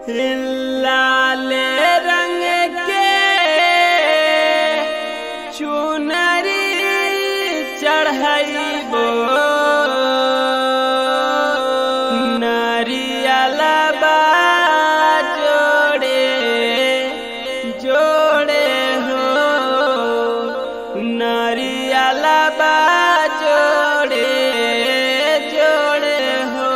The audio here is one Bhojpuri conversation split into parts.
लाले रंग के चुनरी चढ़ाइबो नरियलबा जोड़े जोड़े हो नरियलबा जोड़े जोड़े हो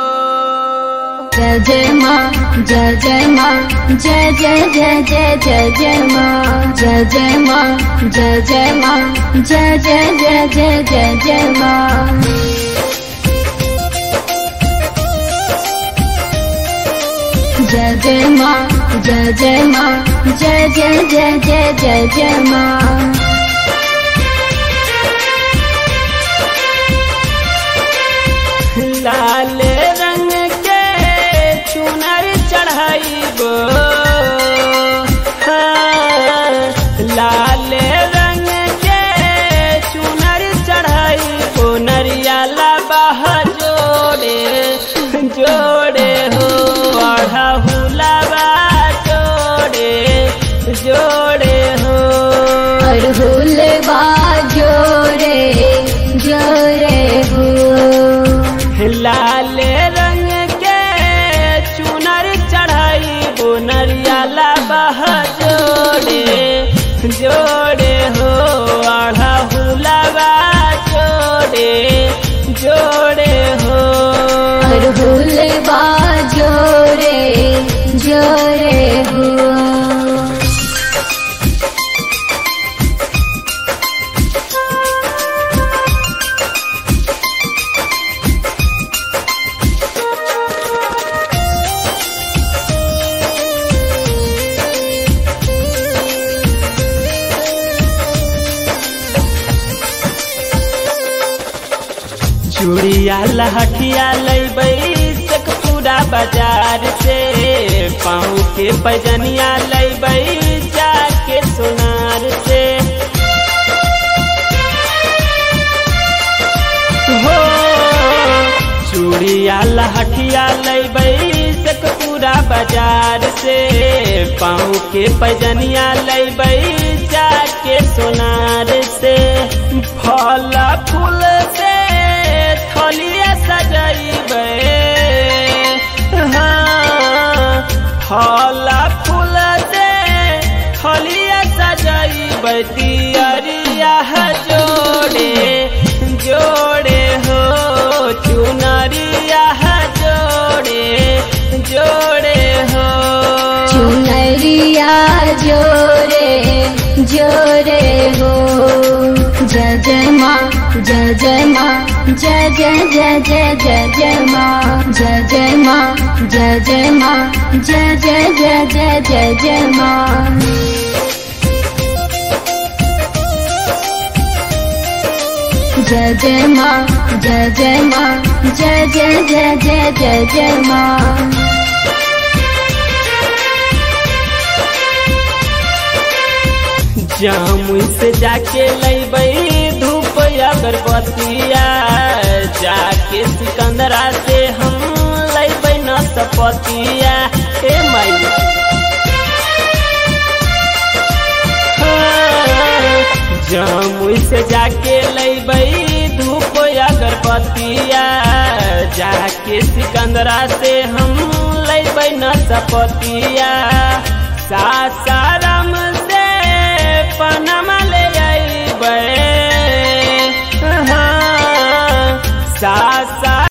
जय जय माँ जय जय माँ जय जय जय जय जय जय माँ जय जय माँ जय जय माँ जय जय जय जय जय जय माँ जय जय माँ जय जय माँ जय जय जय जय जय जय माँ लाल रंग के चुनर चढ़ाइबो हाँ, लाल रंग के चुनर चढ़ाइबो नरियाला बाह जोड़े जोड़े हो अढ़हुलबा जोड़े जोड़े हो अरहुल बा जोरे जोरे हो लाल रंग के चुनर चढ़ाई नरियाला बह जोड़े जोड़े हो अढ़हुलबा जोड़े जोड़े हो अरहुल बा जोरे जोरे हो चूड़िया लहठिया लैबै तक पूरा बाजार से पाँव के पैजनिया लैबै जाके सोनार से हो चूड़िया लहठिया लैबै तक पूरा बाजार से पाँव के पैजनिया लैबै जाके सोनार से फल फूल से थलिया सजैबै हाँ फल फूल से थलिया सजैबै दियरिया जोड़े जोड़े हो चुनरिया जोड़े जोड़े हो चुनरिया जोरे जोरे हो जय जय माँ जय जय माँ जय जय जय जय जय जय माँ जय जय माँ जय जय माँ जय जय जय जय जय जय माँ जय जय माँ जय जय माँ जय जय जय जय जय जय माँ जामुन से जाके लैबै धूप अगरबत्तिया जाके सिकंदरा से हम लैबै न सपतिया ए माई जामुन से जाके लैबै धूप अगरबत्तिया जाके सिकंदरा से हम लैबै न सपतिया सासाराम से पनमा ले अइबै हाँ, सास